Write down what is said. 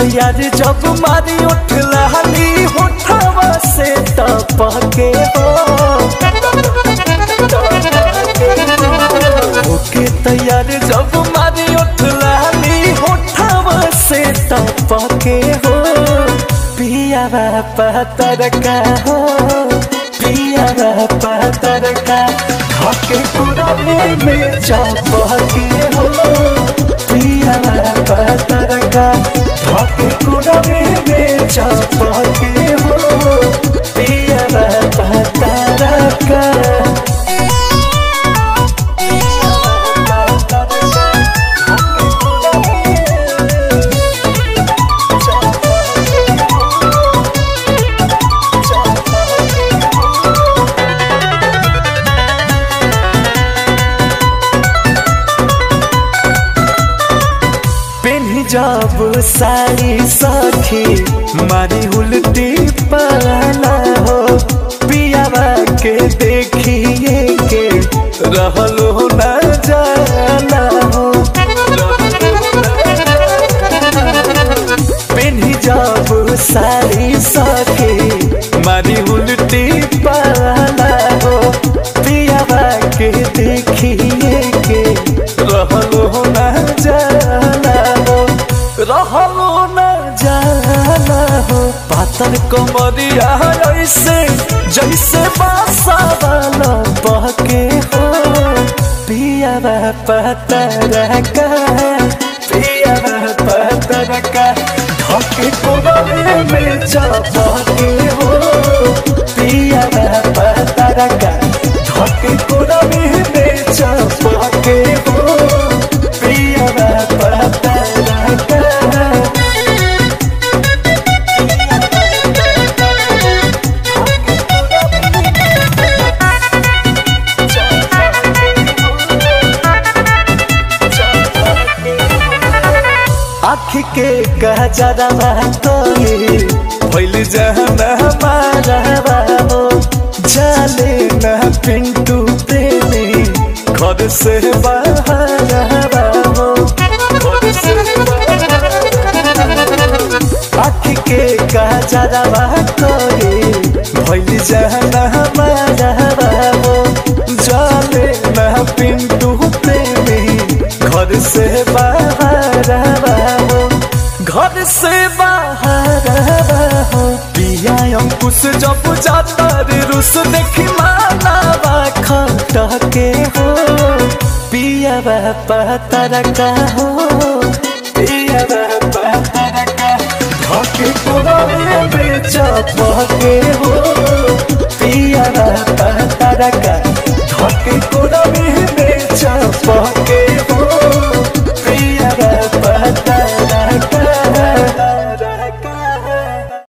तैयार जब मारी उठ लहली होठवा से टपके हो ओके तैयार जब मारी उठ लहली होठवा से टपके हो पिया पतर का हो पिया पतर का हके कुरवे में चपके हो पिया पतर का हके कुरवे में चपके हो पिया पतर का पेन्ही जब साड़ी सखी मारी उल्टी पाला हो पियावा के देखिए के रहलो न जाला हो पेन्ही जब साड़ी सखी मारी उल्टी पाला हो पियावा के देखिए के रहलो न जाला हो रहलो न जाला हो पातर कमरिया ऐसे जैसे बासा वाला बहके हो पिया पतर का पिया पतर का ढके कोबरे में चपके हो पिया पतर का ढके कोबरे में चपके हो पिया पतर का आँख के गजरवा तोली भइल जहन हमारा हो जाले न पिंटू प्रेमी घर से बाहर हो घर से आँख के गजरवा तोली भइल जहन हमारा हो जाले न पिंटू प्रेमी घर से बाहर हो घर से बाहर हो पिया अंकुश जब जाता रे रुस देखी मानावा खटके हो पिया पतर का हो पिया पतर का ढके कोरे में चपके हो पिया पतर का